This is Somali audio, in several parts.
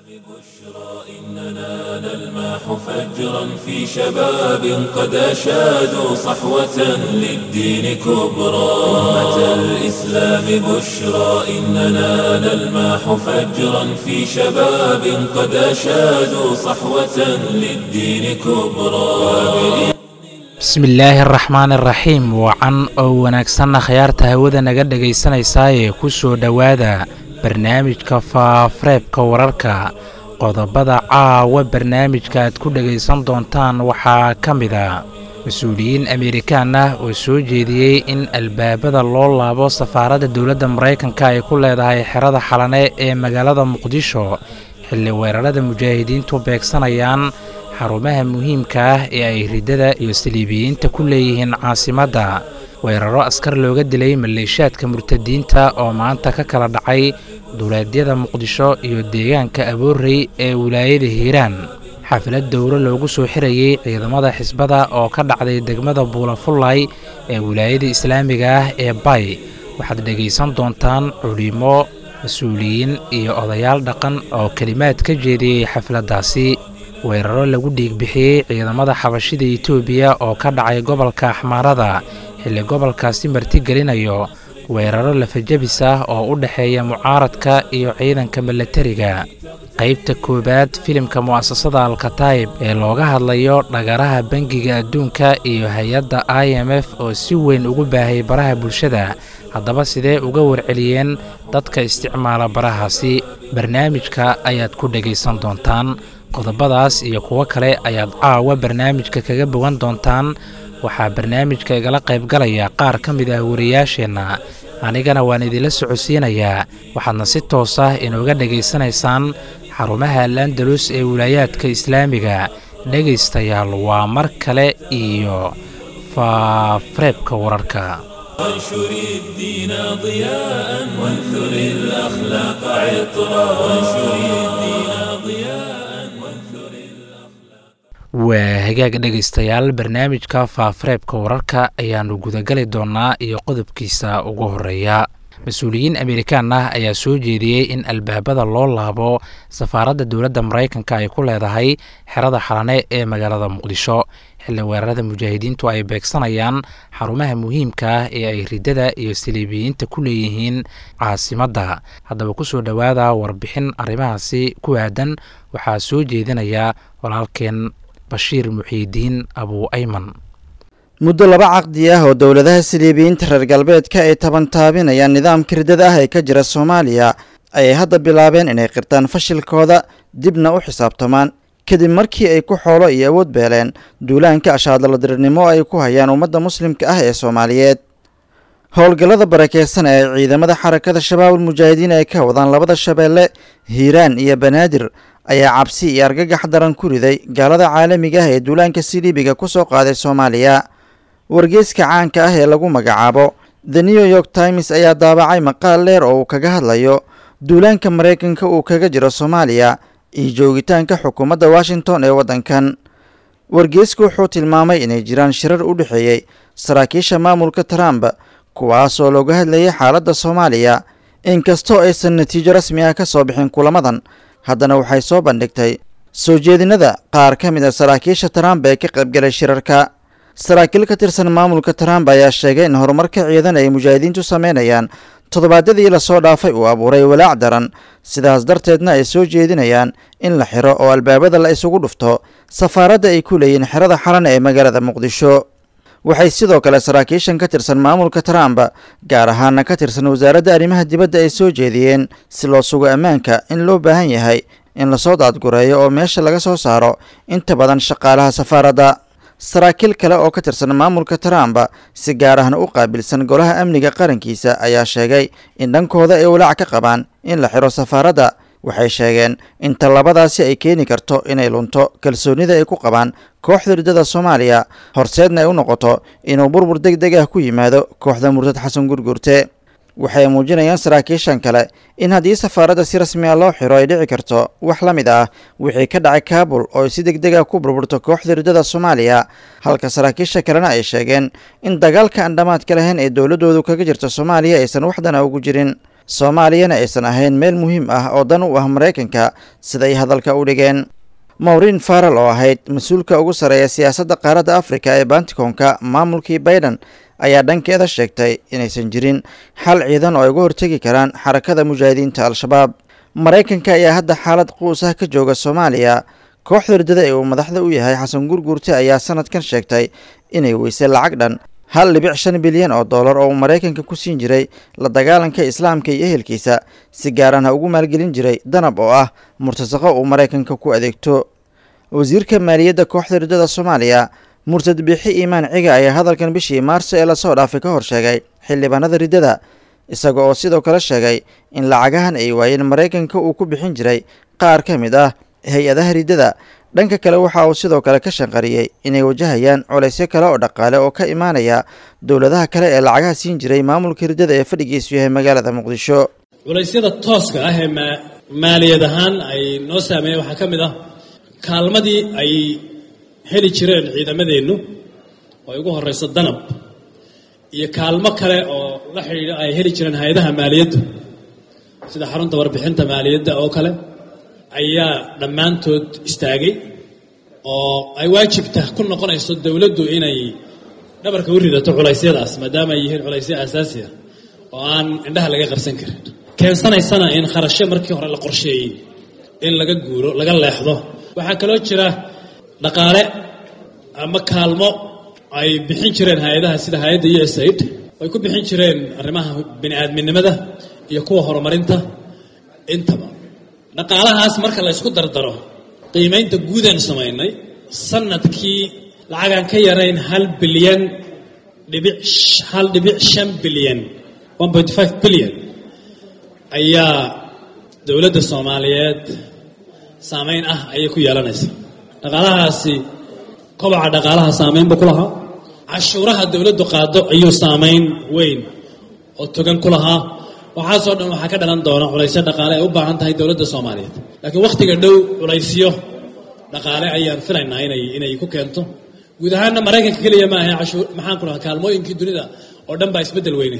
إننا نلمح فجرا في شباب قد أشادوا صحوة للدين كبرى أمة الإسلام بشرى إننا نلمح فجرا في شباب قد أشادوا صحوة للدين كبرى bismillaahi araxmaan iraxiim wacan oo wanaagsanna khayaarta hawada naga dhegaysanaysaayee ku soo dhowaada barnaamijka faafareebka wararka qodobada caawa barnaamijka aad ku dhegaysan doontaan waxaa ka mid a mas-uuliyiin amerikaan ah oo soo jeediyey in albaabada loo laabo safaaradda dowladda maraykanka ay ku leedahay xerada xalane ee magaalada muqdisho xilli weerarada mujaahidiintu beegsanayaan xarumaha muhiimka ah ee ay riddada iyo saliibiyiinta ku leeyihiin caasimadda weeraro askar looga dilay maleeshaadka murtadiinta oo maanta ka kala dhacay duleedyada muqdisho iyo deegaanka aboorey ee wilaayada hiiraan xaflad dowro loogu soo xirayey ciidamada xisbada oo ka dhacday degmada buulafullay ee wilaayada islaamiga ah ee bay waxaad dhegaysan doontaan culimo mas-uuliyiin iyo odayaal dhaqan oo kelimaad ka jeediyey xafladdaasi weeraro lagu dhiigbixiyey ciidamada xabashida etoobiya oo ka dhacay gobolka axmaarada xilli gobolkaasi martigelinayo weeraro lafajabis ah oo u dhexeeya mucaaradka iyo ciidanka milatariga qaybta koowaad filimka mu'asasada alkataib ee looga hadlayo dhagaraha bangiga adduunka iyo hay-adda i m f oo si weyn ugu baahay baraha bulshada haddaba sidee uga warceliyeen dadka isticmaala barahaasi barnaamijka ayaad ku dhegaysan doontaan qodobadaas iyo kuwo kale ayaad caawa barnaamijka kaga bogan doontaan waxaa barnaamijka igala qaybgalaya qaar ka mid ah wariyaasheenna anigana waan idinla socodsiinayaa waxaadna si toos ah inooga dhegaysanaysaan xarumaha alandalus ee wilaayaadka islaamiga dhegaystayaal waa mar kale iyo faafareebka wararka وانشر الدين ضياء وانثر الأخلاق عطرا وانشر الدين ضياء وانثر waa hagaag dhegaystayaal barnaamijka faafareebka wararka ayaannu gudagali doonnaa iyo qodobkiisa ugu horeeya mas-uuliyiin amerikaan ah ayaa soo jeediyey in albaabada loo laabo safaaradda dowladda maraykanka ay ku leedahay xerada xalane ee magaalada muqdisho xilli weerarada mujaahidiintu ay beegsanayaan xarumaha muhiimka ah ee ay riddada iyo saliibiyiinta ku leeyihiin caasimadda haddaba kusoo dhowaada warbixin arrimahaasi ku aadan waxaa soo jeedinaya walaalkeen bashiir muxiidiin abuu ayman muddo laba caqdi ah oo dowladaha saliibiyiinta reer galbeedka ay tabantaabinayaan nidaamka riddada ah ee ka jira soomaaliya ayay hadda bilaabeen inay qirtaan fashilkooda dibna u xisaabtamaan kadib markii ay ku xoolo iyo awood beeleen duulaanka ashaadaladirirnimo ay ku hayaan ummadda muslimka ah ee soomaaliyeed howlgallada barakeysan ee ciidamada xarakada shabaabul mujaahidiin ay ka wadaan labada shabeelle hiiraan iyo banaadir ayaa cabsi iyo argagax daran ku riday gaalada caalamiga ah ee duulaanka siliibiga ku soo qaaday soomaaliya wargeyska caanka ah ee lagu magacaabo the new york times ayaa daabacay maqaal dheer oo uu kaga hadlayo duulaanka maraykanka uu kaga jiro soomaaliya iyo joogitaanka xukuumadda washington ee waddankan wargeysku wuxuu tilmaamay inay jiraan shirar u dhexeeyey saraakiisha maamulka trump kuwaasoo looga hadlayay xaaladda soomaaliya inkastoo aysan natiijo rasmi ah ka soo bixin kulamadan haddana waxay soo bandhigtay soo jeedinada qaar ka mid a saraakiisha trump ee ka qaybgalay shirarka saraakiil ka tirsan maamulka trump ayaa sheegay in horumarka ciidan ay mujaahidiintu sameynayaan toddobaadyadii lasoo dhaafay uu abuuray walaac daran sidaas darteedna ay soo jeedinayaan in la xiro oo albaabada la isugu dhufto safaaradda ay ku leeyihiin xerada xalan ee magaalada muqdisho waxay sidoo kale saraakiishan ka tirsan maamulka trump gaar ahaana ka tirsan wasaaradda arrimaha dibadda ay soo jeediyeen si loo sugo ammaanka in loo baahan yahay in lasoo daadgureeyo oo meesha laga soo saaro inta badan shaqaalaha safaaradda saraakiil kale oo ka tirsan maamulka trump si gaar ahna u qaabilsan golaha amniga qarankiisa ayaa sheegay in dhankooda ay walaac ka qabaan in la xiro safaaradda waxay sheegeen in tallabadaasi ay keeni karto inay lunto kalsoonida ay ku qabaan kooxda riddada soomaaliya horseedna ay u noqoto inuu burbur deg deg ah ku yimaado kooxda murtad xasan gurgurte waxay muujinayaan saraakiishan kale in haddii safaaradda si rasmi a loo xiro ay dhici karto wax la mid ah wixii ka dhacay kaabul oo ay si deg deg ah ku burburto kooxda riddada soomaaliya halka saraakiisha kalena ay sheegeen in dagaalka aan dhammaadka lahayn ee dowladdoodu kaga jirta soomaaliya aysan waxdana ugu jirin soomaaliyana aysan ahayn meel muhiim ah oo dan u ah maraykanka siday hadalka u dhigeen mawrin faral oo ahayd mas-uulka ugu sarreeya siyaasadda qaaradda afrika ee banticoonka maamulkii baiden ayaa dhankeeda sheegtay inaysan jirin xal ciidan oo ay uga hortegi karaan xarakada mujaahidiinta al-shabaab maraykanka ayaa hadda xaalad quus ah ka jooga soomaaliya kooxda ridada ee uu madaxda u yahay xasan gurguurte ayaa sanadkan sheegtay inay weysay lacag dhan hal dhibic shan bilyan oo dollar oo uu maraykanka ku siin jiray la dagaalanka islaamka iyo ehelkiisa si gaaran ha ugu maalgelin jiray danab oo ah murtasaqo uu maraykanka ku adeegto wasiirka maaliyadda kooxda ridada soomaaliya murtad biixi iimaan ciga ayaa hadalkan bishii maarso ee lasoo dhaafay ka hor sheegay xildhibaanada riddada isaga oo sidoo kale sheegay in lacagahan ay waayeen maraykanka uu ku bixin jiray qaar ka mid ah hay-adaha riddada dhanka kale waxa uu sidoo kale ka shanqariyey inay wajahayaan colaysyo kale oo dhaqaale oo ka imaanaya dowladaha kale ee lacagaha siin jiray maamulka riddada ee fadhigiisu yahay magaalada muqdisho culaysyada tooska ah ee maaliyad ahaan ay noo saameeyeen waxaa ka mid ah kaalmadii ay heli jireen ciidamadeennu oo ay ugu horeyso danab iyo kaalmo kale oo la xidhiidha ay heli jireen hay-adaha maaliyadda sida xarunta warbixinta maaliyadda oo kale ayaa dhammaantood istaagay oo ay waajibta ku noqonayso dowladdu inay dhabarka u ridato culaysyadaas maadaama ay yihiin culaysyo aasaasi ah oo aan indhaha laga qarsan karin keensanaysana in kharashyo markii hore la qorsheeyey in laga guuro laga leexdo waxaa kaloo jira dhaqaale ama kaalmo ay bixin jireen hay-adaha sida hay-adda u s aid ay ku bixin jireen arrimaha bini aadminimada iyo kuwa horumarinta intaba dhaqaalahaas marka la ysku dardaro qiimaynta guudaan samaynay sanadkii lacagaan ka yarayn hal bilyan dhibic hal dhibic shan bilyan one point five bilyan ayaa dowladda soomaaliyeed saameyn ah ayay ku yeelanaysa dhaqaalahaasi kobaca dhaqaalaha saameynba ku lahaa cashuuraha dowladdu qaado ayuu saameyn weyn oo togan ku lahaa waxaasoo dhan waxaa ka dhalan doona culaysyo dhaqaale ay u baahan tahay dowladda soomaaliyeed laakiin wakhtiga dhow culaysyo dhaqaale ayaan filaynaa inay inay ku keento guud ahaanna maraykanka keliya ma ahe cashuur maxaan ku dhahaa kaalmooyinkii dunida oo dhan baa isbeddel weyne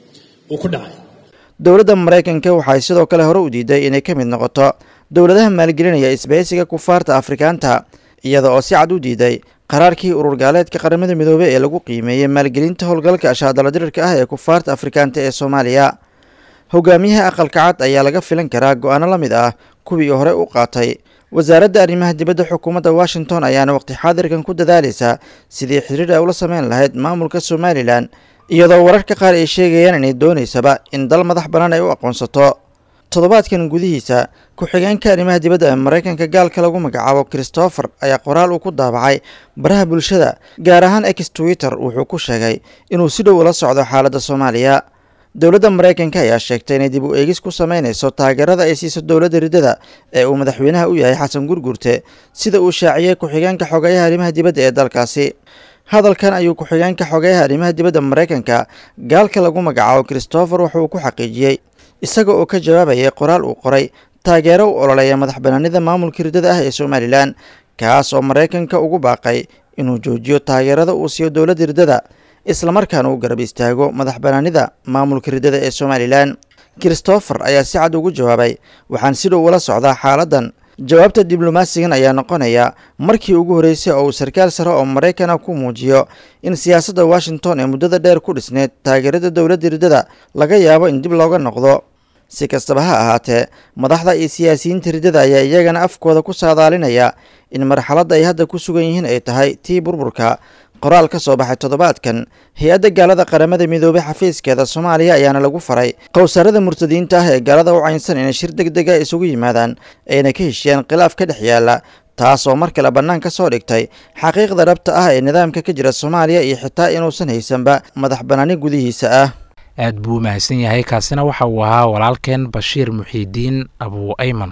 uu ku dhacay dowladda maraykanka waxay sidoo kale hore u diiday inay ka mid noqoto dowladaha maalgelinaya isbahaysiga kufaarta afrikaanta iyada oo si cad u diiday qaraarkii urur gaaleedka qaramada midoobey ee lagu qiimeeyey maalgelinta howlgalka ashaadala dirirka ah ee kufaarta afrikaanta ee soomaaliya hogaamiyaha aqalka cad ayaa laga filan karaa go-aano la mid ah kuwii hore u qaatay wasaaradda arrimaha dibadda xukuumadda washington ayaana waqti xaadirkan ku dadaalaysa sidii xiriir ay ula sameyn lahayd maamulka somalilan iyadoo wararka qaar ay sheegayaan inay doonaysaba in dal madax bannaan ay u aqoonsato toddobaadkan gudihiisa ku-xigeenka arrimaha dibadda ee maraykanka gaalka lagu magacaabo christopher ayaa qoraal uu ku daabacay baraha bulshada gaar ahaan ex twitter wuxuu ku sheegay inuu si dhow ula socdo xaaladda soomaaliya dowladda maraykanka ayaa sheegtay inay dib u eegis ku sameynayso taageerada ay siiso dowladda riddada ee uu madaxweynaha u yahay xasan gurgurte sida uu shaaciyey ku-xigeenka xogeyaha arrimaha dibadda ee dalkaasi hadalkan ayuu ku-xigeenka xogeyaha arrimaha dibadda maraykanka gaalka lagu magacaabo christopher wuxuu ku xaqiijiyey isaga oo ka jawaabayay qoraal uu qoray taageero u ololeeya madax banaanida maamulka riddada ah ee somalilan kaas oo maraykanka ugu baaqay inuu joojiyo taageerada uu siiyo dowladda riddada islamarkaana uu garab istaago madax banaanida maamulka riddada ee somalilan christopher ayaa si cad ugu jawaabay waxaan si dhow ula socdaa xaaladdan jawaabta diblomaasigan ayaa noqonaya markii ugu horreysay oo uu sarkaal sare oo maraykana ku muujiyo in siyaasadda washington ee muddada dheer ku dhisneyd taageerada dowladda riddada laga yaabo in dib looga noqdo si kastaba ha ahaatee madaxda iyo siyaasiyiinta riddada ayaa iyagana afkooda ku saadaalinaya in marxaladda ay hadda ku sugan yihiin ay tahay tii burburka qoraal ka soo baxay toddobaadkan hay-adda gaalada qaramada midoobey xafiiskeeda soomaaliya ayaana lagu faray qowsaarada murtadiinta ah ee gaalada u caynsan inay shir deg dega isugu yimaadaan ayna ka heshiyaan khilaaf ka dhex yaala taas oo mar kale bannaan ka soo dhigtay xaqiiqda dhabta ah ee nidaamka ka jira soomaaliya iyo xitaa inuusan haysanba madax bannaani gudihiisa ah aad buu u mahadsan yahay kaasina waxa uu ahaa walaalkeen bashiir muxiidiin abuu ayman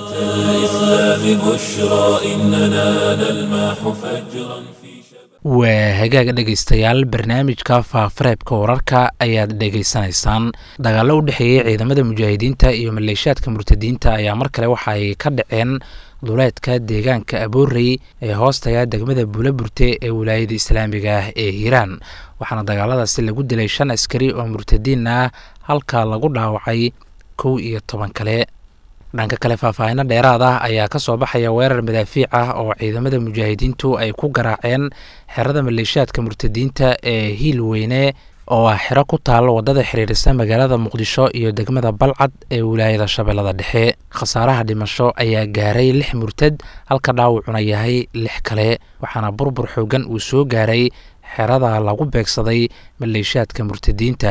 الإسلام بشرى إننا نلمح فجرا في waa hagaag dhegaystayaal barnaamijka faafareebka wararka ayaad dhegaysanaysaan dagaallo u dhexeeyey ciidamada mujaahidiinta iyo maleeshaadka murtadiinta ayaa mar kale waxa ay ka dhaceen duleedka deegaanka aboorey ee hoostaga degmada buulaburte ee wilaayada islaamiga ah ee hiiraan waxaana dagaaladaasi lagu dilay shan askari oo murtadiin ah halka lagu dhaawacay kow iyo toban kale dhanka kale faahfaahino dheeraad ah ayaa ka soo baxaya weerar madaafiic ah oo ciidamada mujaahidiintu ay ku garaaceen xerada maleeshiyaadka murtadiinta ee hiil weyne oo ah xero ku taalo waddada xiriirisa magaalada muqdisho iyo degmada balcad ee wilaayada shabeellada dhexe khasaaraha dhimasho ayaa gaaray lix murtad halka dhaawacuna yahay lix kale waxaana burbur xoogan uu soo gaaray xerada lagu beegsaday maleeshiyaadka murtadiinta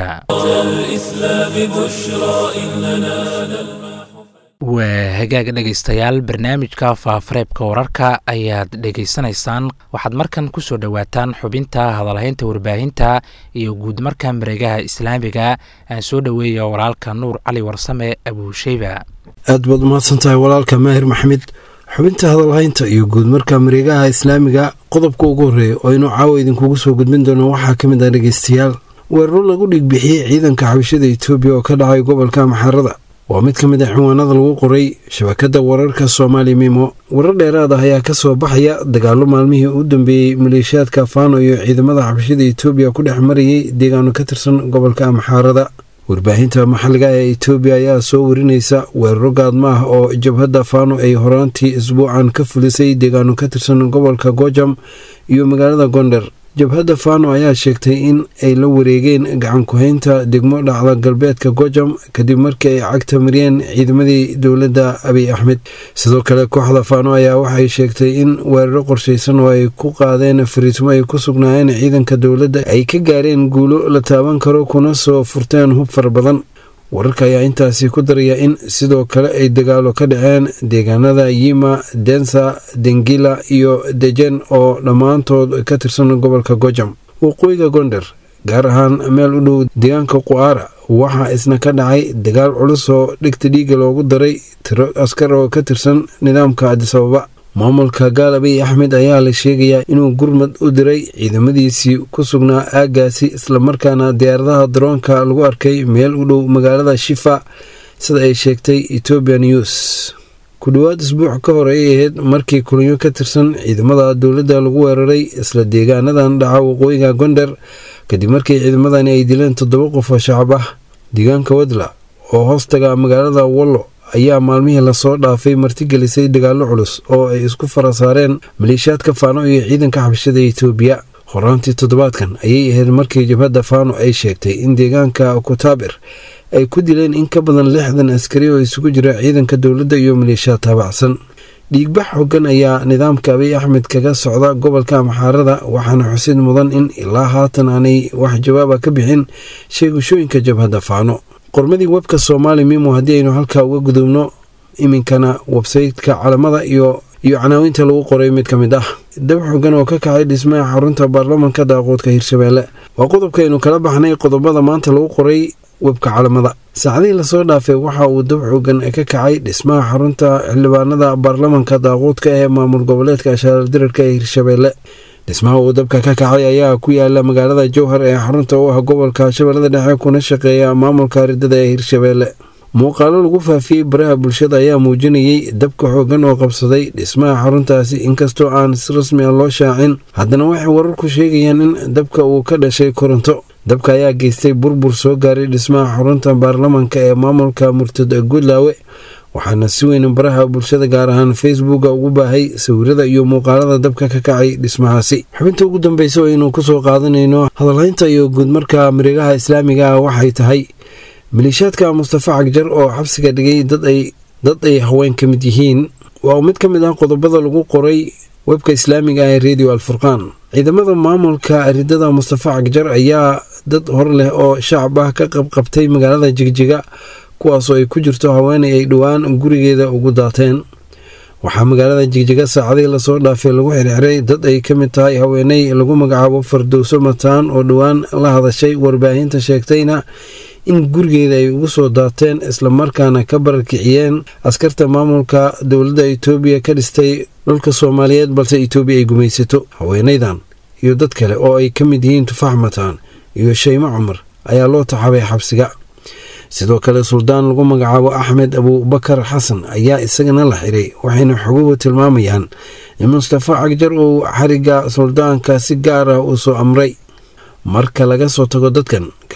waa hagaag dhegaystayaal barnaamijka faafareebka wararka ayaad dhegaysanaysaan waxaad markan ku soo dhowaataan xubinta hadalhaynta warbaahinta iyo guud marka mareegaha islaamiga aan soo dhoweeya walaalka nuur cali warsame abuusheyba aad baad umahadsan tahay walaalka maahir maxmed xubinta hadalhaynta iyo guud marka mareegaha islaamiga qodobka ugu horreeya oo inuu caawa idinkugu soo gudbin doono waxaa ka mid ah dhegaystayaal weeraro lagu dhigbixiyey ciidanka xabashada etoobiya oo ka dhacay gobolka maxarada waa mid ka mid a cinwaanada lagu qoray shabakadda wararka soomaali mimo warar dheeraad ah ayaa ka soo baxaya dagaallo maalmihii u dambeeyey maleeshiyaadka faano iyo ciidamada xabashada etoobiya ku dhex marayay deegaano ka tirsan gobolka amxaarada warbaahinta maxalliga ee etoobiya ayaa soo warinaysa weeraro gaadma ah oo jabhadda faano ay horaantii isbuucan ka fulisay deegaano ka tirsan gobolka gojam iyo magaalada gonder jabhadda faano ayaa sheegtay in ay la wareegeen gacan ku-haynta degmo dhacda galbeedka gojam kadib markii ay cagta mariyeen ciidamadii dowladda abiy axmed sidoo kale kooxda faano ayaa waxay sheegtay in weeraro qorshaysan oo ay ku qaadeen fariismo ay ku sugnaayeen ciidanka dowladda ay ka gaareen guulo la taaban karo kuna soo furteen hub fara badan wararka ayaa intaasi ku daraya in sidoo kale ay dagaalo ka dhaceen deegaanada yima densa dengila iyo dejen oo dhammaantood ka tirsan gobolka gojam waqooyiga gonder gaar ahaan meel u dhow deegaanka qu'aara waxaa isna ka dhacay dagaal culus oo dhigta dhiiga loogu daray tiro askar oo ka tirsan nidaamka adisababa maamulka gaal abiy axmed ayaa la sheegayaa inuu gurmad u diray ciidamadiisii ku sugnaa aaggaasi islamarkaana diyaaradaha daroonka lagu arkay meel u dhow magaalada shifa sida ay sheegtay ethoobiya news ku dhowaad isbuuc ka hor ay ahayd markii kulanyo ka tirsan ciidamada dowladda lagu weeraray isla deegaanadan dhaca waqooyiga gonder kadib markii ciidamadani ay dileen toddoba qof oo shacab ah deegaanka wadla oo hoostaga magaalada wallo ayaa maalmihii lasoo dhaafay martigelisay dagaallo culus oo ay isku fara saareen maleeshiyaadka faano iyo ciidanka xabashada etoobiya horaantii toddobaadkan ayay ahayd markii jabhadda faano ay sheegtay in deegaanka kutaabir ay ku dileen in ka badan lixdan askari oo isugu jira ciidanka dowladda iyo maleeshiyaad taabacsan dhiigbax xogan ayaa nidaamka abiy axmed kaga socda gobolka amxaarada waxaana xusid mudan in ilaa haatan aanay wax jawaaba ka bixin sheegashooyinka jabhadda faano qormadii webka soomaali mimo haddii aynu halkaa uga gudubno iminkana websayteka calamada iyo iyo canaawinta lagu qoray mid ka mid ah dab xogan oo ka kacay dhismaha xarunta baarlamanka daaqoodka hirshabeelle waa qodobkaaynu kala baxnay qodobada maanta lagu qoray webka calamada saacadihii lasoo dhaafay waxa uu dab xogan ka kacay dhismaha xarunta xildhibaanada baarlamanka daaqoodka ee maamul goboleedka ashaaldirarka ee hirshabeelle dhismaha uu dabka ka kacay ayaa ku yaala magaalada jowhar ee xarunta u ah gobolka shabeellada dhexe kuna shaqeeya maamulka ridada ee hirshabeelle muuqaalo lagu faafiyey baraha bulshada ayaa muujinayey dabka xoogan oo qabsaday dhismaha xaruntaasi inkastoo aan si rasmi ah loo shaacin haddana waxay wararku sheegayaan in dabka uu ka dhashay koronto dabka ayaa geystay burbur soo gaaray dhismaha xarunta baarlamanka ee maamulka murtada guudlaawe waxaana si weyn baraha bulshada gaar ahaan facebooka ugu baahay sawirada iyo muuqaalada dabka ka kacay dhismahaasi xubinta ugu dambeysa oo aynu kusoo qaadanayno hadalhaynta iyo guudmarka mareegaha islaamiga ah waxay tahay maleeshiyaadka mustafa cagjar oo xabsiga dhigay dad ay haween ka mid yihiin waa mid ka mid ah qodobada lagu qoray webka islaamiga ah ee radio alfurqaan ciidamada maamulka ridada mustafa cagjar ayaa dad hor leh oo shacab ah ka qabqabtay magaalada jigjiga kuwaasoo ay ku jirto haweenay ay dhowaan gurigeeda ugu daateen waxaa magaalada jigjiga saacadihii lasoo dhaafay lagu xirxiray dad ay ka mid tahay haweeney lagu magacaabo fardowso mataan oo dhowaan la hadashay warbaahinta sheegtayna in gurigeeda ay ugu soo daateen islamarkaana ka barakiciyeen askarta maamulka dowladda itoobiya ka dhistay dhulka soomaaliyeed balse itoobiya ay gumaysato haweenaydan iyo dad kale oo ay ka mid yihiin tufaax mataan iyo shaymo cumar ayaa loo taxabay xabsiga sidoo kale suldaan lagu magacaabo axmed abubakar xasan ayaa isagana la xiray waxayna xoguhu tilmaamayaan in mustafa cagjar uu xariga suldaanka si gaar ah uu soo amray marka laga soo tago dadkan kale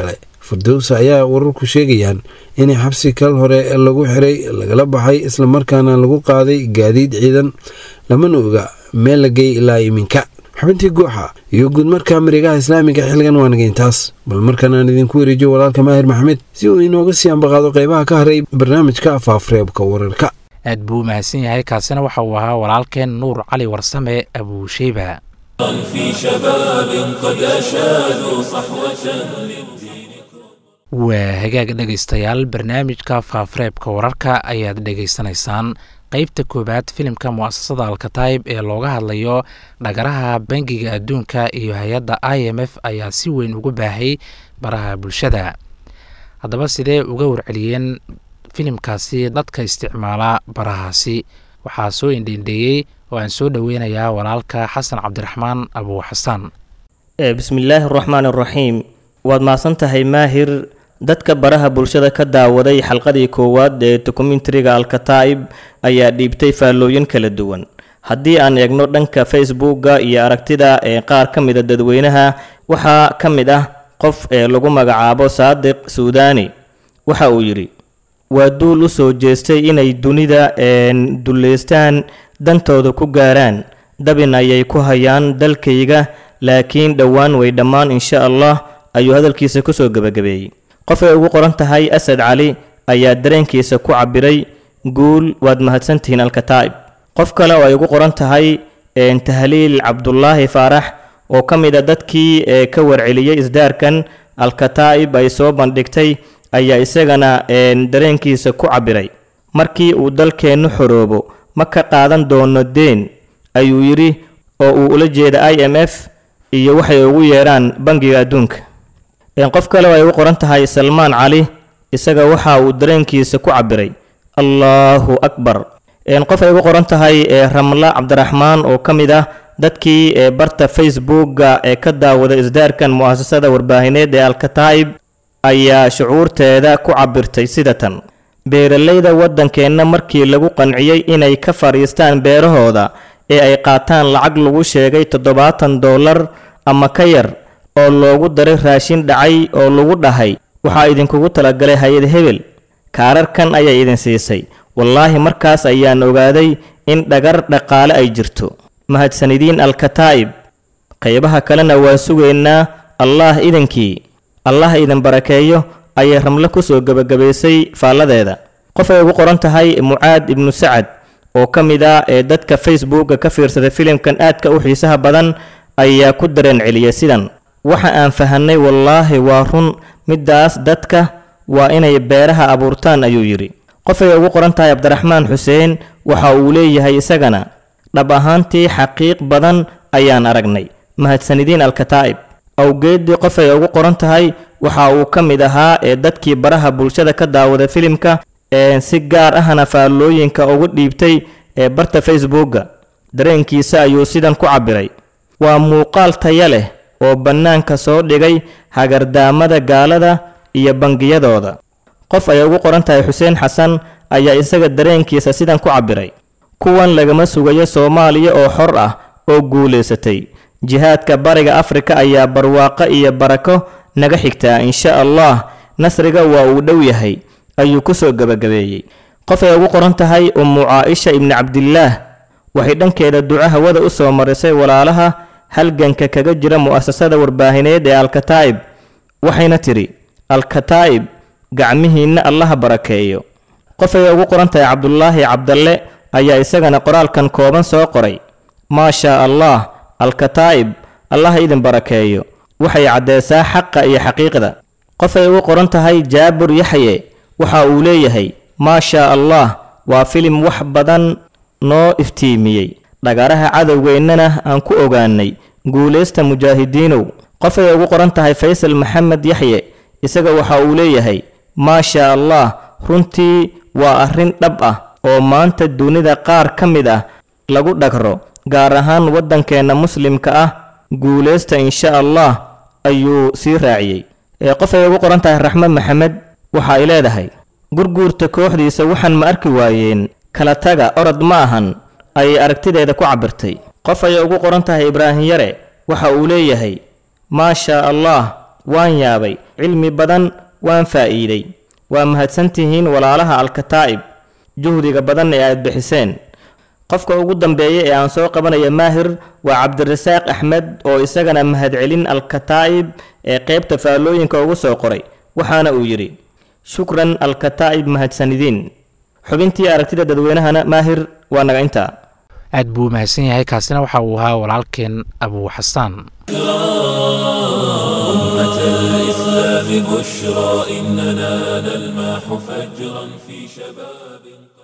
firdowsa ayaa wararku sheegayaan inay xabsi kal hore lagu xiray lagala baxay islamarkaana lagu qaaday gaadiid ciidan lamana oga meel la geey ilaa iminka xubintii gooxa iyo guud markaa marigaha islaamiga xilligan waa nageyntaas bal markan aan idinku wareejiyo walaalka maahir maxamed si uu inooga sii ambaqaado qeybaha ka haray barnaamijka afaafreebka wararka aad buu u mahadsan yahay kaasina waxa uu ahaa walaalkeen nuur cali warsame abuusheyba في شباب قد أشادوا صحوة waa hagaag dhegaystayaal barnaamijka faafareebka wararka ayaad dhegaysanaysaan qeybta koowaad filimka mu'asasada alkataib ee looga hadlayo dhagaraha bangiga adduunka iyo hay-adda i m f ayaa si weyn ugu baahay baraha bulshada haddaba sidee uga warceliyeen filimkaasi dadka isticmaala barahaasi waxaa soo indheendheeyey oo aan soo dhoweynayaa walaalka xasan cabdiraxmaan abuu xasan bismillaahi araxmaan araxiim waad mahadsan tahay maahir dadka baraha bulshada ka daawaday xalqadii koowaad ee dokumentariga alkataa'ib ayaa dhiibtay faallooyin kala duwan haddii aan eegno dhanka facebooka iyo aragtida ee qaar ka mida dadweynaha waxaa ka mid ah qof ee lagu magacaabo saadiq suudaani waxa uu yidhi waa duul u soo jeestay inay dunida duleystaan dantooda ku gaaraan dabin ayay ku hayaan dalkayga laakiin dhowaan way dhammaan insha allah ayuu hadalkiisa kusoo gebagabeeyey qof ay ugu qoran tahay asad cali ayaa dareenkiisa ku cabiray guul waad mahadsantihiin alkataa'ib qof kale oo ay ugu qoran tahay tahliil cabdulaahi faarax oo ka mid a dadkii ee ka warceliyey isdaarkan alkataa'ib ay soo bandhigtay ayaa isagana dareenkiisa ku cabiray markii uu dalkeennu xoroobo ma ka qaadan doono deen ayuu yidhi oo uu ula jeeda i m f iyo waxay ugu yeedhaan bangiga adduunka qof kale oo ay ugu qoran tahay salmaan cali isaga waxa uu dareenkiisa ku cabiray allaahu akbar qof ay ugu qoran tahay ramla cabdiraxmaan oo ka mid ah dadkii ee barta facebooka ee ka daawada isdaarkan mu'asasada warbaahineed ee alkataa'ib ayaa shucuurteeda ku cabirtay sida tan beeralayda waddankeenna markii lagu qanciyey inay ka fadhiistaan beerahooda ee ay qaataan lacag lagu sheegay toddobaatan dollar ama ka yar oo loogu daray raashin dhacay oo lagu dhahay waxaa idinkugu talagalay hay-ad hebel kaararkan ayay idin siisay wallaahi markaas ayaan ogaaday in dhagar dhaqaale ay jirto mahadsanidiin alkataa'ib qaybaha kalena waan sugaynaa allaah idinkii allah idin barakeeyo ayay ramle kusoo gebagabaysay faalladeeda qof ay ugu qoran tahay mucaad ibnu sacad oo ka mid ah ee dadka facebooka ka fiirsaday filimkan aadka u xiisaha badan ayaa ku dareen celiyay sidan waxa aan fahanay wallaahi waa run middaas dadka waa inay beeraha abuurtaan ayuu yidhi qof ay ugu qoran tahay cabdiraxmaan xuseen waxa uu leeyahay isagana dhab ahaantii xaqiiq badan ayaan aragnay mahadsanidiin alkataa'ib awgeeddii qof ay ugu qoran tahay waxa uu ka mid ahaa ee dadkii baraha bulshada ka daawada filimka ee si gaar ahna faallooyinka ugu dhiibtay ee barta facebooka dareenkiisa ayuu sidan ku cabiray waa muuqaal taya leh oo bannaanka soo dhigay hagardaamada gaalada iyo bangiyadooda qof ay ugu qoran tahay xuseen xasan ayaa isaga dareenkiisa sidan ku cabiray kuwan lagama sugayo soomaaliya oo xor ah oo guulaysatay jihaadka bariga afrika ayaa barwaaqo iyo barako naga xigtaa insha allah nasriga waa uu dhow yahay ayuu kusoo gebagabeeyey qof ay ugu qoran tahay ummu caaisha ibni cabdillaah waxay dhankeeda duco hawada u soo marisay walaalaha halganka kaga jira mu'asasada warbaahineed ee alkataa'ib waxayna tidhi alkataa'ib gacmihiinna allaha barakeeyo qof ay ugu qoran tahay cabdulaahi cabdalle ayaa isagana qoraalkan kooban soo qoray maa shaa allah alkataa'ib allaha idin barakeeyo waxay caddeysaa xaqa iyo xaqiiqda qof ay ugu qoran tahay jaabur yaxye waxa uu leeyahay maa shaa allah waa filim wax badan noo iftiimiyey dhagaraha cadowgeennana aan ku ogaanay guulaysta mujaahidiinow qof ay ugu qoran tahay faysal maxamed yaxye isaga waxa uu leeyahay maa shaa allah runtii waa arrin dhab ah oo maanta dunida qaar ka mid ah lagu dhagro gaar ahaan waddankeenna muslimka ah guulaysta insha allah ayuu sii raaciyey ee qof ay ugu qoran tahay raxmed maxamed waxa ay leedahay gurguurta kooxdiisa waxaan ma arki waayeen kala taga orod ma ahan ayay aragtideeda ku cabirtay qof ayay ugu qoran tahay ibraahim yare waxa uu leeyahay maa shaa allah waan yaabay cilmi badan waan faa'iiday waa mahadsantihiin walaalaha alkataa'ib juhdiga badan ee aad bixiseen qofka ugu dambeeya ee aan soo qabanaya maahir waa cabdirasaaq axmed oo isagana mahadcelin alkataa'ib ee qaybta faallooyinka ugu soo qoray waxaana uu yidhi shukran alkataa'ib mahadsanidiin xubintii aragtida dadweynahana maahir waa naga intaa aad buu mahadsan yahay kaasina waxa uu ahaa walaalkeen abuu xasaan أمة الإسلام بشرى إننا نلمح فجرا في شباب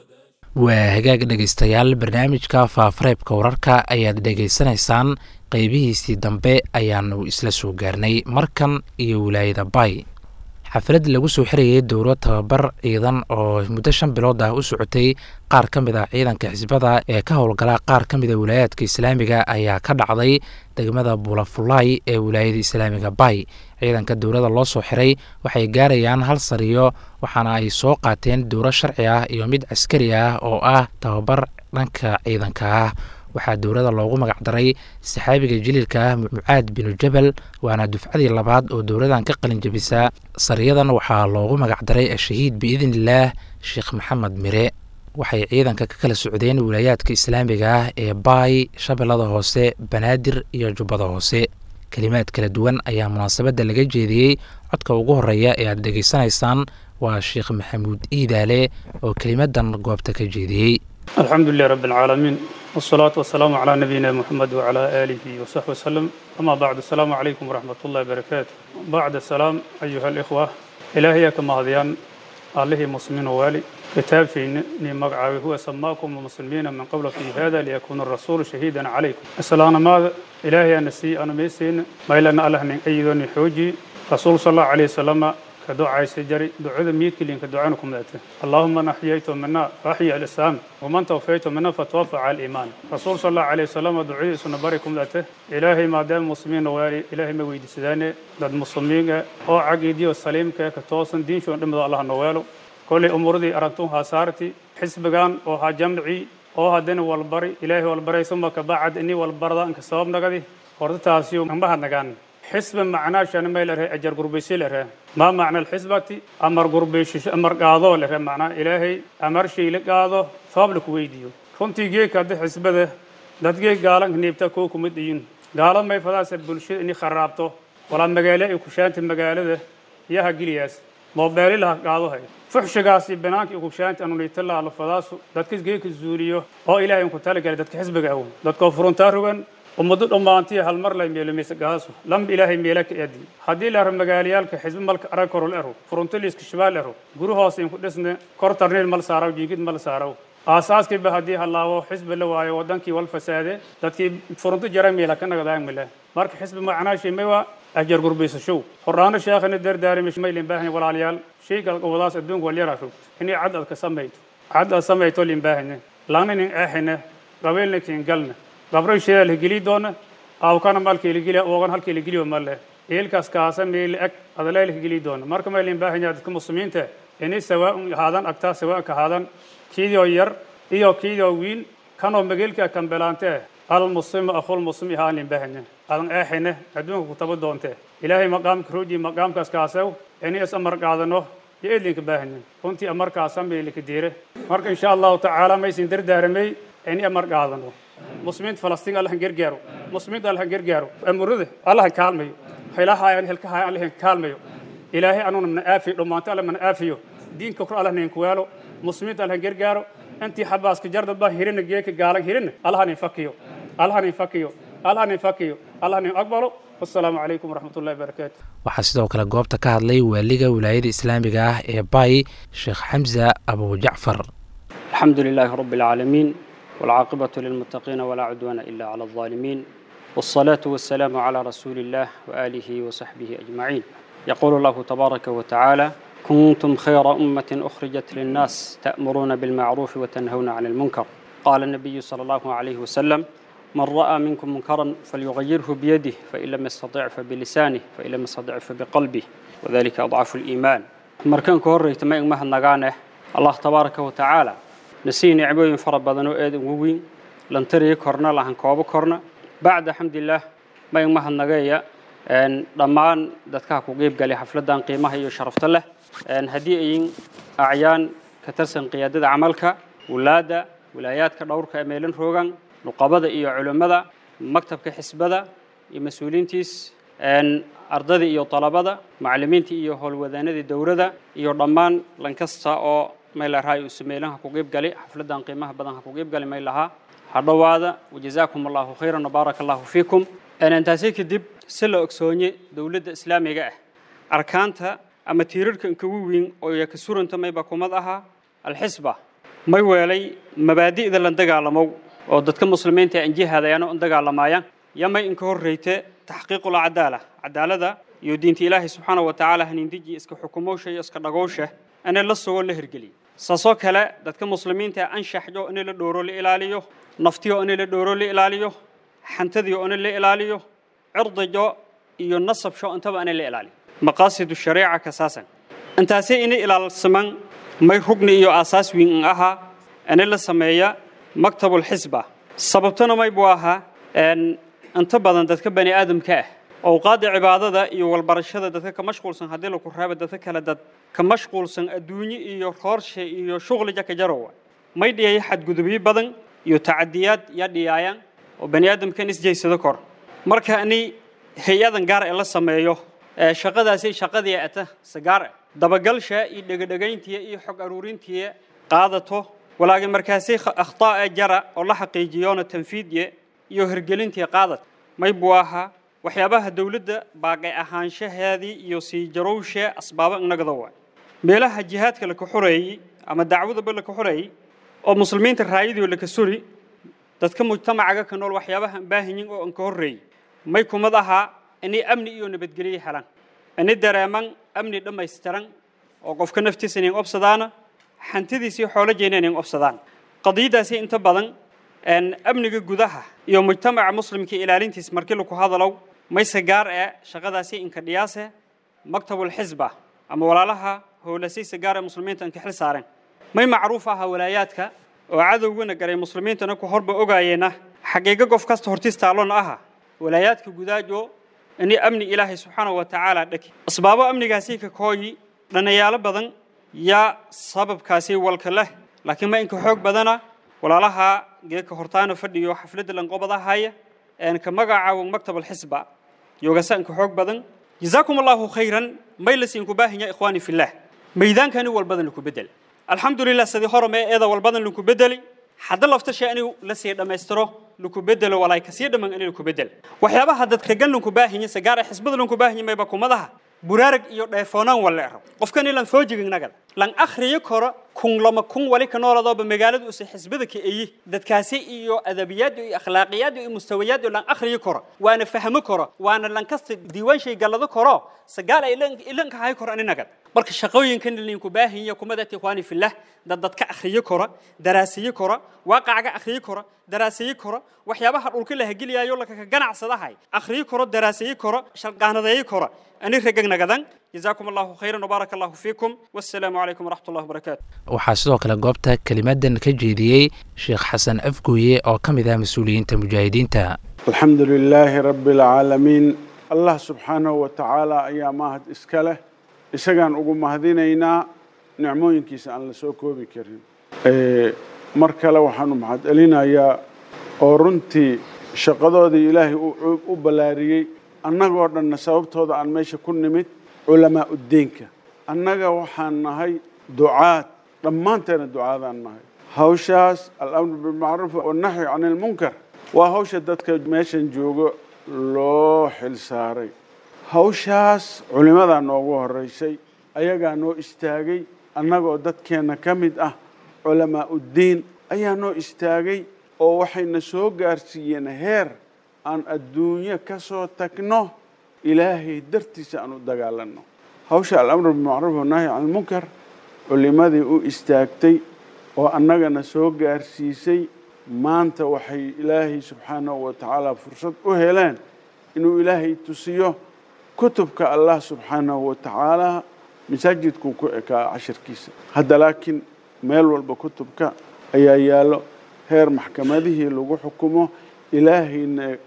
waa hagaag dhegaystayaal barnaamijka faafareebka wararka ayaad dhegaysanaysaan qeybihiisii dambe ayaanu isla soo gaarnay markan iyo wilaayada bay xaflad lagu soo xirayay dowlo tababar ciidan oo muddo shan bilood ah u socotay qaar ka mid ah ciidanka xisbada ee ka howlgala qaar ka mida wilaayaadka islaamiga ayaa ka dhacday degmada bulafulay ee wilaayada islaamiga bay ciidanka dowladda loo soo xiray waxay gaarayaan hal sariyo waxaana ay soo qaateen dowlo sharci ah iyo mid caskari ah oo ah tababar dhanka ciidanka ah waxaa dowladda loogu magacdaray saxaabiga jiliilka ah mucaad binu jabal waana dufcadii labaad oo dowladan ka qalin jabisa sariyadan waxaa loogu magacdaray ashahiid biidnillaah sheekh maxamed mire waxay ciidanka ka kala socdeen wilaayaadka islaamiga ah ee baay shabeellada hoose banaadir iyo jubbada hoose kelimaad kala duwan ayaa munaasabadda laga jeediyey codka ugu horeeya ee aad dhegaysanaysaan waa sheekh maxamuud iidaale oo kelimadan goobta ka jeediyey الحمد لله رب العالمين والصلاة والسلام على نبينا محمد وعلى آله وصحبه وسلم أما بعد السلام عليكم ورحمة الله وبركاته بعد السلام أيها الإخوة إلهي كما هذيان الله مسلمين ووالي كتاب في مقعاوي هو سماكم مسلمين من قبل في هذا ليكون الرسول شهيدا عليكم السلام ماذا إلهي أنسي أنا ميسين ما إلا أن الله أيضا حوجي رسول صلى الله عليه وسلم كدعاء سجري دعاء ميت كلين كدعاءكم ذاته اللهم من أحييت منا فأحيي الإسلام ومن توفيت منا فتوفى على الإيمان رسول صلى الله عليه وسلم دعاء سنباركم ذاته إلهي ما دام مسلمين واري إلهي ما ويد سداني داد مسلمين أو عقيدي والسليم كتوصن دين شو نمد الله نوالو كل أمور دي أردتها سارتي حسبغان أو ها جمعي أو هدين والبري إلهي والبري ثم كبعد إني والبردا إنك سبب نقدي وردتاسيو نبهد نقان حسب معناه شان ما له أجر قربيسي له ما معنى الحسبة أمر قربيش أمر قاضو له معناه إلهي أمر شيء لقاضو صاب لك ويديو كنتي جيك هذا حسبة dadkii gaalan hniibta kuu kuma dhiyin gaalo may fadaase bulshada ini kharaabto walaa magaalo ay kushaanta magaalada yaha geliyaas moobeelilaha qaadohay fuxshigaasi banaanka kushaanta anuniitalaalo fadaasu dadka geeka zuuliyo oo ilaahay ku talagalay dadka xisbiga awow dadkoo furuntaa rogan ummado dhammaantii hal mar lay meelumaysa gaasu lam ilaahay meela ka eedi haddii la aro magaalayaalka xisbi malka arag korol ero furuntaliiska shibaal ero guri hoose inku dhisne kor tarniil mal saaraw jiigid mal saaraw aasaaskiiba haddii halaabo xisbi la waayo wadankii wal fasaade dadkii furunto jara meela ka nagadaamile marka xisbi macnaashii may waa ajar gurbaysashow horraano sheekhani dardaarimish maylin baahanya walaalayaal shayga wadaas adduunka walyara rog inay cad ad ka samayto cad ad samayto lin baahanya langnanin eexine qabiilna kiin galna gabro sheela la geli doona awkana malkii la geliya oogan halkii la geliyo male eelkaas kaasa meel ag adalay la geli doona marka maylin baahanya dadka muslimiinta inay sawaa haadan agtaa sawaa ka haadan kiidoo yar iyo kiidoo wiil kanoo mageelka kambelaante almuslimu akhul muslimi haalin bahanya adan eexine adduunka ku taba doonte ilaahay maqaamka roji maqaamkaas kaasew inay is amar qaadano iyo edlinka baahanya runtii amarkaasa meelika diire marka insha allahu tacaala maysin dardaaramay inay amar qaadano muslimiinta falastiin allahan gargaaro muslimiinta allahan gargaaro amurada allahan kaalmayo haylahaayaan helkahaayaan allahan kaalmayo ilaahay anuna mana aafiyo dhammaanto alla mana aafiyo diinka kor allah nainku waalo muslimiinta allahan gargaaro intii xabaaska jardad baa hirina geeka gaalan hirina allahan infakiyo allahan infakiyo allahan infakiyo allahan in aqbalo wassalaamu calaykum waraxmat ullahi wabarakaatu waxaa sidoo kale goobta ka hadlay waaliga wilaayada islaamiga ah ee bay sheekh xamza abu jacfar الحمد لله رب العالمين والعاقبة للمتقين ولا عدوان إلا على الظالمين والصلاة والسلام على رسول الله وآله وصحبه أجمعين يقول الله تبارك وتعالى كنتم خير أمة أخرجت للناس تأمرون بالمعروف وتنهون عن المنكر قال النبي صلى الله عليه وسلم من رأى منكم منكرا فليغيره بيده فإن لم يستطع فبلسانه فإن لم يستطع فبقلبه وذلك أضعف الإيمان مركان كوري تمام مهن نغانه الله تبارك وتعالى نسي نعبوين فرا بدن oo aad ugu weyn lan tariyo korna lahan koobo korna bacda alxamdulilah may mahad nagaya dhammaan dadkaha ku qeyb galay xafladdan qiimaha iyo sharafta leh haddii ayin acyaan ka tirsan qiyaadada camalka wulaadda wilaayaadka dhowrka ee meelin roogan nuqabada iyo culimmada maktabka xisbada iyo mas-uuliyiintiis ardadii iyo talabada macallimiintii iyo howlwadaanadii dowladda iyo dhammaan lankasta oo maylahaa uu sameelanha ku qeyb galay xafladdan qiimaha badan ha ku qeyb galay maylahaa ha dhowaada wajazaakum allahu khayran wabaaraka allahu fiikum intaasi kadib si la ogsoonye dowladda islaamiga ah arkaanta ama tiirarka inkugu weyn oo ya ka suranta mayba kumad ahaa alxisba may weelay mabaadi'da la dagaalamow oo dadka muslimiinta aan jihaadayaan oo dagaalamaayaan yamay inka horreyte taxqiiqul cadaala cadaalada iyo diinta ilaahay subxaana wa tacaala haniindiji iska xukumowsha iyo iska dhagowsha inay la sugo la hirgeliyo saasoo kale dadka muslimiinta anshaxyo inay la dhooro la ilaaliyo naftiyo inay la dhooro la ilaaliyo xantadiyo inay la ilaaliyo cirdijo iyo nasabsho intaba inay la ilaaliyo maqaasidu shariica kasaasan intaasi inay ilaalsaman may rugni iyo aasaas weyn in ahaa inay la sameeya maktabul xisba sababtana may buu ahaa inta badan dadka bani aadamka ah awqaadda cibaadada iyo walbarashada dadka ka mashquulsan haddii laku reebo dadka kale dad ka mashquulsan adduunye iyo roorshe iyo shuqli jaka jarowa may dhiyaya xadgudubyo badan iyo tacadiyaad yaa dhiyaayaan oo bani aadamkan isjaysado kor marka ani hay-adan gaar ee la sameeyo shaqadaasi shaqadii ata sagaar ah dabagalsha iyo dhegadhegayntiya iyo xog aruurintiya qaadato walaagi markaasi akhtaa jara oo la xaqiijiyona tanfiidye iyo hirgelintii qaadad may buu ahaa waxyaabaha dowladda baaqay ahaanshaheedii iyo sii jarowshe asbaabo inagada waay meelaha jihaadka laka xoreeyey ama dacwadaba laka xoreeyey oo muslimiinta raayadii laka suri dadka mujtamacaga ka nool waxyaabaha aan baahanyin oo aan ka horreeyey may kumad ahaa inay amni iyo nabadgelyo helaan inay dareeman amni dhammaystiran oo qofka naftiisa inayn obsadaana xantidiisii xoolo jeena inayn obsadaan qadiyadaasi inta badan amniga gudaha iyo mujtamaca muslimka ilaalintiis markii laku hadalow mayse gaar ee shaqadaasi inka dhiyaase maktabul xisba ama walaalaha howlasaysa gaar ee muslimiinta inka xil saareen may macruuf aha walaayaadka oo cadowgana garay muslimiintana ku horba ogaayeena xaqiiqo qof kasta hortiis taallona aha walaayaadka gudaajo inay amni ilaahay subxaanahu wa tacaala dhaki asbaabo amnigaasi ka kooyi dhanayaalo badan yaa sababkaasi walka leh laakiin ma inka xoog badana walaalaha geeka hortaana fadhiyo xafladda lanqobadahaya een ka magacaawo maktab alxisba yoogasa inka xoog badan jazaakum allahu khayran may lasiinku baahanya ikhwaani fillah maydaankani walbadan laku bedel alxamdulilah sidii hore mee eeda walbadan laku bedeli hadda laftasha inuu la sii dhammaystiro laku bedelo walaay kasii dhamman in laku bedel waxyaabaha dadka gan lanku baahanya sagaara xisbada lanku baahanya mayba kumadaha buraarag iyo dheefoonaan walla ero qofkan ilan soo jigin nagada lan akhriyo koro kun lama kun wali ka nooladooba magaaladu usa xisbada ka eyi dadkaasi iyo adabiyaad iyo akhlaaqiyaad iyo mustawayaad lan akhriyo koro waana fahmo koro waana lan kasta diiwaan shay gallado koro sagaal ay ilanka hay koro ani nagad marka shaqooyinkan linku baahinya kumadati ikhwaani fillah dad dadka akhriyo koro daraasiyo koro waaqacga akhriyo koro daraasiyo koro waxyaabaha dhulka la hageliyayo laka ganacsadahay akhriyo koro daraasiyo koro shalqaanadeeyo koro ani ragag nagadan جزاكم الله خيرا وبارك الله فيكم والسلام عليكم ورحمة الله وبركاته waxaa sidoo kale goobta kelimadan ka jeediyey sheekh xasan afgooye oo ka mid ah mas-uuliyiinta mujaahidiinta الحمد لله رب العالمين الله سبحانه وتعالى ayaa mahad iska leh isagaan ugu mahadinaynaa nicmooyinkiisa aan la soo koobi karin mar kale waxaanu mahad celinayaa oo runtii shaqadoodii ilaahay u ballaariyey annagoo dhanna sababtooda aan meesha ku nimid culamaa uddeenka annaga waxaan nahay ducaad dhammaanteena ducaadaan nahay hawshaas alamru bilmacruuf wannahyu can ilmunkar waa hawsha dadka meeshan joogo loo xil saaray hawshaas culimmadaa noogu horraysay ayagaa noo istaagay annagoo dadkeenna ka mid ah culamaa uddiin ayaa noo istaagay oo waxayna soo gaarsiiyeen heer aan adduunyo ka soo tagno ilaahay dartiisa aan u dagaalanno hawsha alamru bilmacruuf wannahyi can ilmunkar culimmadii u istaagtay oo annagana soo gaarsiisay maanta waxay ilaahay subxaanahu wa tacaala fursad u heleen inuu ilaahay tusiyo kutubka allah subxaanahu wa tacaala masaajidkuu ku ekaa cashirkiisa hadda laakiin meel walba kutubka ayaa yaallo heer maxkamadihii lagu xukumo ilaahayna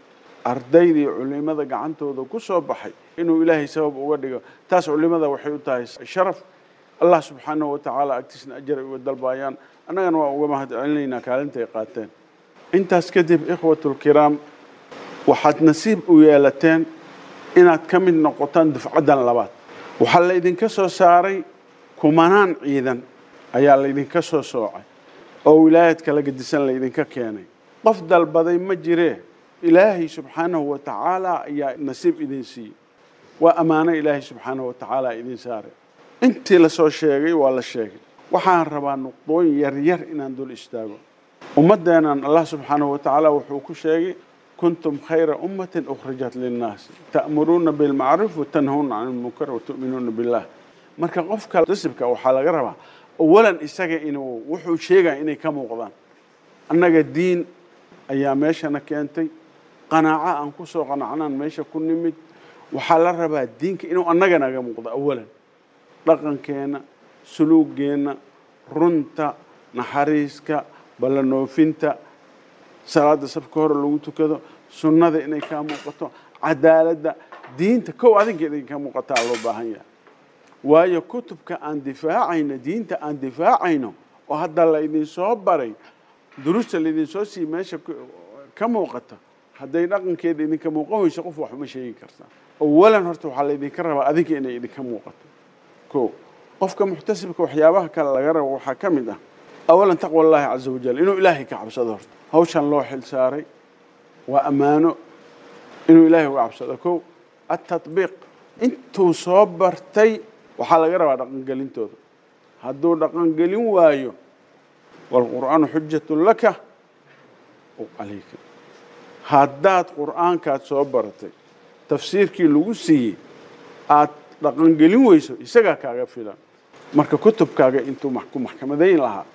ardayda iyo culimada gacantooda ku soo baxay inuu ilaahay sabab uga dhigo taas culimada waxay u tahay sharaf allah subxaanahu wa tacaala agtiisna ajar ay uga dalbaayaan annagana waa uga mahad celinaynaa kaalinta ay qaateen intaas kadib ikhwatulkiraam waxaad nasiib u yeelateen inaad ka mid noqotaan dufcaddan labaad waxaa laydinka soo saaray kumanaan ciidan ayaa laydinka soo soocay oo wilaayad kala gedisan laydinka keenay qof dalbaday ma jiree ilaahay subxaanahu wa tacaala ayaa nasiib idin siiyey waa ammaano ilaahay subxaanahu wa tacaala idin saaray intii lasoo sheegay waa la sheegay waxaan rabaa nuqdooyin yaryar inaan dul istaago ummaddeennan allah subxaanahu wa tacaala wuxuu ku sheegay kuntum khayra ummatin ukhrijat linnaasi ta'muruuna bilmacruuf watanhawna can ilmunkar watu'minuuna billah marka qofka nasibka waxaa laga rabaa awalan isaga inuu wuxuu sheegaya inay ka muuqdaan annaga diin ayaa meeshana keentay qanaaco aan ku soo qanacnaan meesha ku nimid waxaa la rabaa diinka inuu annaga naga muuqdo awalan dhaqankeenna suluugeenna runta naxariiska ballanoofinta salaada safka hore lagu tukado sunnada inay kaa muuqato cadaaladda diinta kow adinka inay ka muuqataa loo baahan yahay waayo kutubka aan difaacayno diinta aan difaacayno oo hadda laydin soo baray duruusta laydin soo siiy meesha ka muuqata hadday dhaqankeeda idinka muuqan weyso qof wax uma sheegi kartaa awalan horta waxaa laydinka rabaa adinka inay idinka muuqato ko qofka muxtasibka waxyaabaha kale laga rabo waxaa ka mid ah awalan taqwa allahi caza wajal inuu ilaahay ka cabsado horta hawshan loo xil saaray waa ammaano inuu ilaahay uga cabsado ko atatbiiq intuu soo bartay waxaa laga rabaa dhaqangelintooda hadduu dhaqangelin waayo waalqur'aanu xujatun laka o calayka haddaad qur'aankaad soo baratay tafsiirkii lagu siiyey aad dhaqangelin weyso isagaa kaaga filan marka kutubkaaga intuu ku maxkamadayn lahaa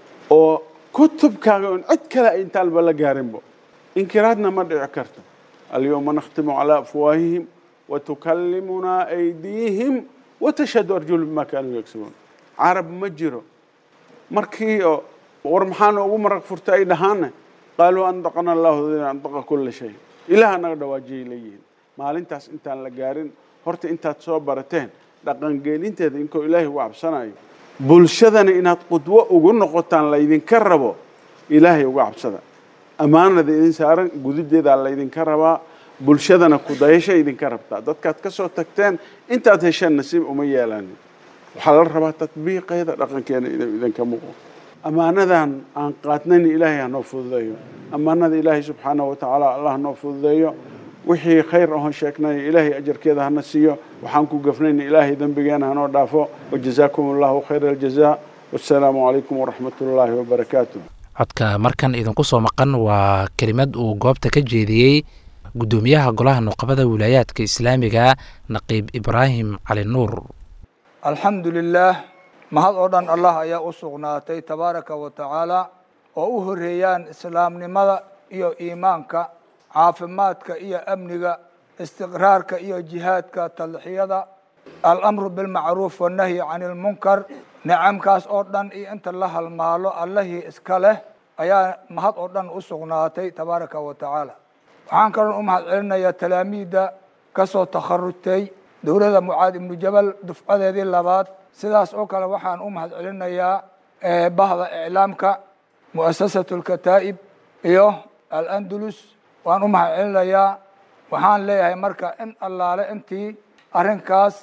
oo kutubkaaga on cid kale intaanba la gaarinbo inkiraadna ma dhici karto alyawma nakhtimu calaa afwaahihim watukallimunaa aydiihim watashhadu arjulu bima kaanuu yagsibuun carab ma jiro markii oo war maxaana ugu maraq furta ay dhahaana qaaluu andaqana allahu andaqa kula shay ilaah naga dhawaajiyay leeyihiin maalintaas intaan la gaarin horta intaad soo barateen dhaqangeelinteeda inkoo ilaahay uga cabsanayo bulshadana inaad qudwo ugu noqotaan laydinka rabo ilaahay uga cabsada ammaanada idin saaran gudideedaa laydinka rabaa bulshadana kudayasha idinka rabtaa dadkaad ka soo tagteen intaad hesheen nasiib uma yeelanin waxaa la rabaa tatbiiqeeda dhaqankeena inuu idinka muuqo ammaanadan aan qaadnayn ilaahay hanoo fududeeyo ammaanada ilaahay subxaanahu wa tacaala allah hanoo fududeeyo wixii khayr ahon sheegnay ilaahay ajarkeeda hana siiyo waxaan ku gafnayn ilaahay dembigeena hanoo dhaafo wajazaakum allahu khayra aljaza wassalaamu calaykum waraxmat ullaahi wabarakaatu codka markan idinku soo maqan waa kelimad uu goobta ka jeediyey guddoomiyaha golaha nuqabada wilaayaadka islaamiga naqiib ibraahim cali nuur alxamdu lilaah mahad oo dhan allah ayaa u sugnaatay tabaaraka wa tacaala oo u horeeyaan islaamnimada iyo iimaanka caafimaadka iyo amniga istiqraarka iyo jihaadka talxiyada alamru bilmacruuf wannahyi cani ilmunkar nicamkaas oo dhan iyo inta la halmaalo allihii iska leh ayaa mahad oo dhan u sugnaatay tabaaraka wa tacaala waxaan kaloon u mahad celinayaa talaamiidda ka soo takharujtay dowladda mucaad ibnu jabal dufcadeedii labaad sidaas oo kale waxaan u mahad celinayaa bahda iclaamka mu'asasatu lkataa'ib iyo alandulus waan u mahad celinayaa waxaan leeyahay marka in allaale intii arrinkaas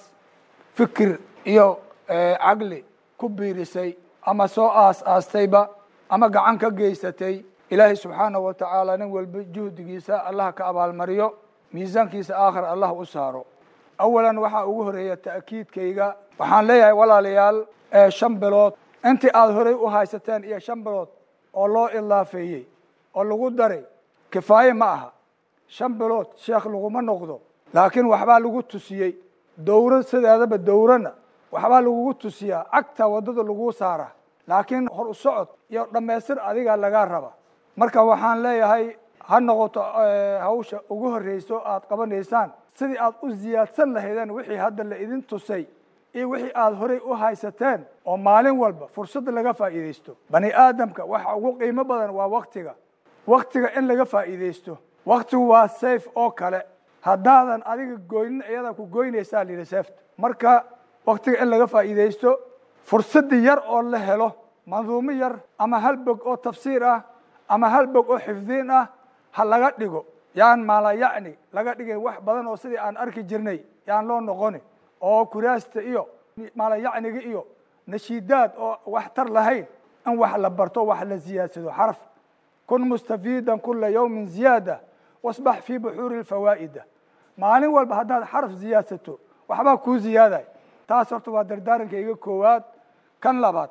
fikir iyo caqli ku biirisay ama soo aas aastayba ama gacan ka geysatay ilaahay subxaanahu wa tacaala nin walba juhdigiisa allah ka abaalmariyo miisaankiisa aakhir allah u saaro awalan waxaa ugu horeeya ta'kiidkayga waxaan leeyahay walaalayaal shan bilood intii aada horey u haysateen iyo shan bilood oo loo ilaafeeyey oo lagu daray kifaaye ma aha shan bilood sheekh laguma noqdo laakiin waxbaa lagu tusiyey dowro sideedaba dowrana waxbaa lagugu tusiyaa cagta waddada laguu saara laakiin hor u socod iyo dhammaystir adiga lagaa raba marka waxaan leeyahay ha noqoto hawsha ugu horreyso aad qabanaysaan sidii aad u ziyaadsan lahaydeen wixii hadda la idin tusay iyo wixii aada horey u haysateen oo maalin walba fursadda laga faa'iidaysto bani aadamka waxa ugu qiimo badan waa waktiga waktiga in laga faa'iidaysto waktigu waa safe oo kale haddaadan adiga goynin iyadaa ku goynaysaa la yidhi seefta marka waktiga in laga faa'iidaysto fursaddi yar oo la helo manduumo yar ama hal bog oo tafsiir ah ama hal bog oo xifdiin ah ha laga dhigo yaan maala yacni laga dhigay wax badan oo sidii aan arki jirnay yaan loo noqoni oo kuraasta iyo maala yacniga iyo nashiidaad oo wax tar lahayn in wax la barto wax la siyaadsado xaraf kun mustafiidan kula yawmin ziyaada wasbax fii buxuuri lfawaa'ida maalin walba haddaad xaraf siyaadsato waxbaa kuu ziyaaday taas horta waa dardaarankayga koowaad kan labaad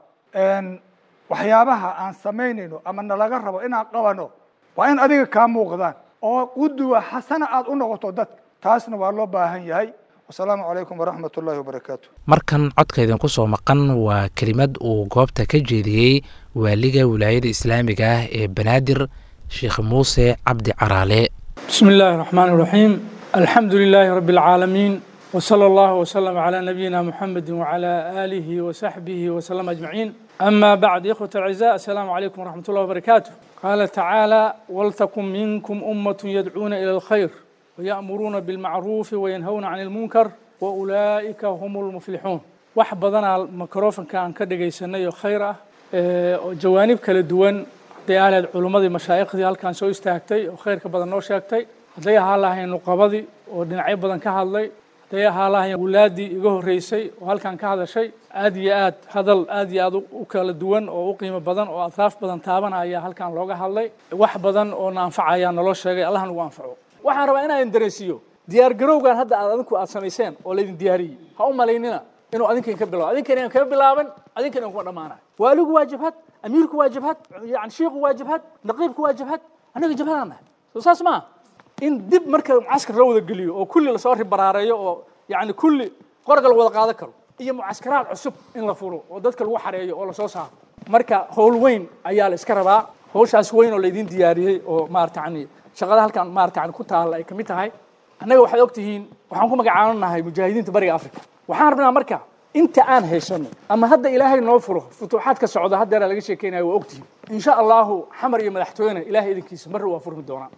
waxyaabaha aan samaynayno ama nalaga rabo inaan qabano waa in adiga kaa muuqdaan oo quduwa xasana aad u noqoto dadka taasna waa loo baahan yahay wasalaamu calaykum waraxmat ullahi wabarakaatu markan codka idinku soo maqan waa kelimad uu goobta ka jeediyey waaliga wilaayada islaamiga ah ee banaadir sheekh muuse cabdi caraale بسم الله الرحمن الرحيم الحمد لله رب العالمين وصلى الله وسلم على نبينا محمد وعلى آله وصحبه وسلم أجمعين أما بعد إخوة الأعزاء السلام عليكم ورحمة الله وبركاته قال تعالى ولتكن منكم أمة يدعون إلى الخير ويأمرون بالمعروف وينهون عن المنكر وأولئك هم المفلحون wax badan aa microfonka aan ka dhagaysanayo khayr ah oo jawaanib kala duwan hadday aaleed culummadii mashaaikhdii halkaan soo istaagtay oo khayrka badan noo sheegtay hadday ahaa lahayn nuqabadii oo dhinacyo badan ka hadlay hadday ahaa lahayn wulaadii iga horreysay oo halkaan ka hadashay aad iyo aad hadal aad iyo aad u kala duwan oo u qiimo badan oo atraaf badan taabanaya halkaan looga hadlay wax badan oo na anfacaya naloo sheegay allah nagu anfaco waxaan rabaa inaan dareensiiyo diyaar garowgan hadda aad adinku aad samayseen oo laydin diyaariyey ha u malaynina inuu adinkan ka bilaabo adinkan aan kaga bilaaban adinkan aan kuma dhammaanayo waaligu waa jabhad amiirku waa jabhad yani shiiku waa jabhad naqiibku waa jabhad annaga jabhadaan nahay soo saas maa in dib marka mucaskar loo wada geliyo oo kulli lasoo ribaraareeyo oo yani kulli qorga la wada qaadan karo iyo mucaskaraad cusub in la furo oo dadka lagu xareeyo oo lasoo saaro marka howl weyn ayaa la iska rabaa hawshaas weyn oo laydin diyaariyey oo maarata yani shaqada halkan maarata yani ku taalla ay kamid tahay annaga waxaad og tihiin waxaan ku magacaabanahay mujaahidiinta bariga africa waxaan rabnaa marka inta aan haysano ama hadda ilaahay noo furo futuuxaad ka socda haddeera laga sheekeynaya waa ogtihiin insha allahu xamar iyo madaxtooyena ilahay idinkiisa marra waa furmi doonaa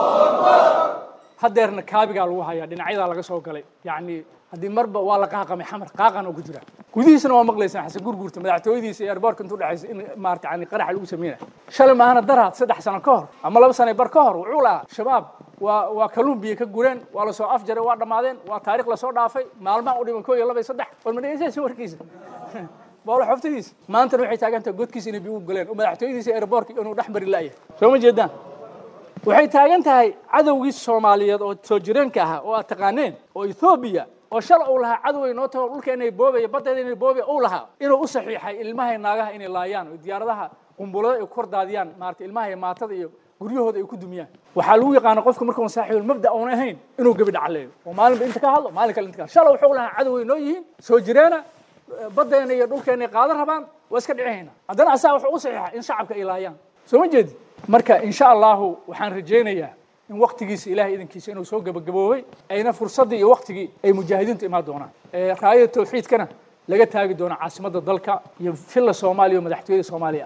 haddeerna kaabigaa lagu hayaa dhinacyadaa laga soo galay yacni haddii marba waa la qaaqamay xamar qaaqan oo ku jira gudihiisana waa maqlaysaan xasan gurguurta madaxtooyadiisa iyo airboortka intuu dhexaysa in maarata yani qaraxa lagu sameynaya shalay maahana daraad saddex sano ka hor ama laba sano bar ka hor wuxuu lahaa shabaab waa waa kalumbiya ka gureen waa lasoo afjaray waa dhammaadeen waa taarikh lasoo dhaafay maalmaha u dhiman koo iyo laba iyo saddex war ma dhegeysanaysa warkiisa boolo xoftadiisa maantana waxay taagan tahay godkiisa inay biyu galeen oo madaxtooyadiisa airboortka inuu dhex mari la'yahay soo ma jeedaan waxay taagan tahay cadowgii soomaaliyeed oo soo jireenka ahaa oo aad taqaaneen oo ethoobiya oo shal uu lahaa cadow ay noo tago dhulka inay boobaya baddeeda inay boobaya uu lahaa inuu u saxiixay ilmahay naagaha inay laayaan oo diyaaradaha qumbulada ay ku kor daadiyaan maarata ilmaha iyo maatada iyo guryahooda ay ku dumiyaan waxaa lagu yaqaana qofka markuun saaxiibul mabda uun ahayn inuu gebi dhacleeyo oo maalinba inta ka hadlo maalin kale inta ka shala wuxuu lahaa cadow ay noo yihiin soo jireena baddeena iyo dhulkeena ay qaadan rabaan waa iska dhicihayna haddana asaa wuxuu u saxiixay in shacabka ay laayaan soo ma jeedi marka insha allahu waxaan rajaynayaa in waktigiisa ilahay idankiisa inuu soo gebagaboobay ayna fursaddii iyo waktigii ay mujaahidiintu imaan doonaan raayada tawxiidkana laga taagi doono caasimadda dalka iyo filla soomaaliya oo madaxtooyada soomaaliya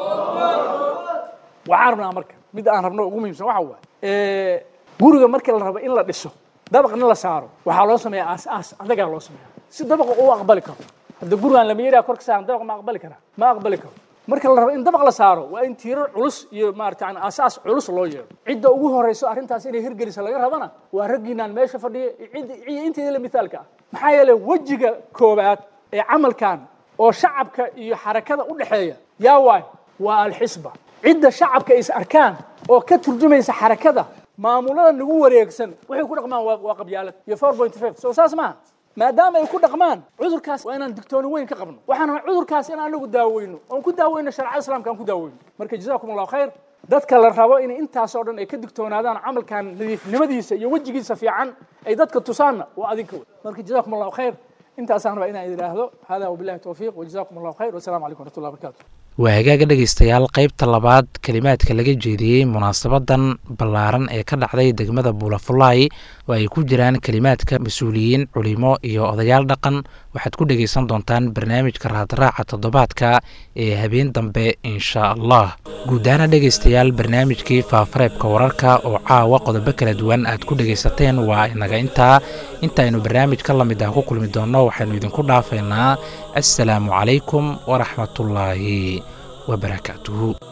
ah waxaan rabnaa marka mid aan rabno ugu muhiimsan waxa waaye guriga markii la rabo in la dhiso dabaqna la saaro waxaa loo sameeya aas aas adagaa loo sameeya si dabaqa uu aqbali karo hadda gurigaan lama yaraa kor ka saaran dabaq ma aqbali karaa ma aqbali karo marka la rabo in dabaq la saaro waa in tiirar culus iyo maarata yani aasaas culus loo yeero cidda ugu horeyso arrintaas inay hirgelisa laga rabana waa raggiinaan meesha fadhiya iyo inteeda la mithaalka ah maxaa yeelay wejiga koobaad ee camalkan oo shacabka iyo xarakada u dhexeeya yaa waay waa alxisba cidda shacabka is arkaan oo ka turjumaysa xarakada maamulada nagu wareegsan waxay ku dhaqmaan waa qabyaalad iyo four point five soo saas maaha maadaama ay ku dhaqmaan cudurkaas waa inaan digtooni weyn ka qabno waxaan rabaa cudurkaas in anagu daaweyno oon ku daaweyno sharcada islamka aan ku daaweyno marka jazakum allahu khayr dadka la rabo in intaasoo dhan ay ka digtoonaadaan camalkan nadiifnimadiisa iyo wejigiisa fiican ay dadka tusaanna waa adinka wey marka jazakum allahu khayr intaasaan rabaa inaan idhaahdo hada wabillahi tawfiiq wajazakum allahu khayr wasalaamu calaykum waraxmatullahi wabarakatu waa hagaaga dhegaystayaal qaybta labaad kelimaadka laga jeediyey munaasabadan ballaaran ee ka dhacday degmada buulafulaay oo ay ku jiraan kelimaadka mas-uuliyiin culimo iyo odayaal dhaqan waxaad ku dhegaysan doontaan barnaamijka raadraaca toddobaadka ee habeen dambe insha allah guudaana dhegaystayaal barnaamijkii faafareebka wararka oo caawa qodobo kala duwan aad ku dhegaysateen waa inaga intaa intaaynu barnaamij ka lamid ah ku kulmi doonno waxaynu idinku dhaafaynaa assalaamu calaykum waraxmatullaahi وبركاته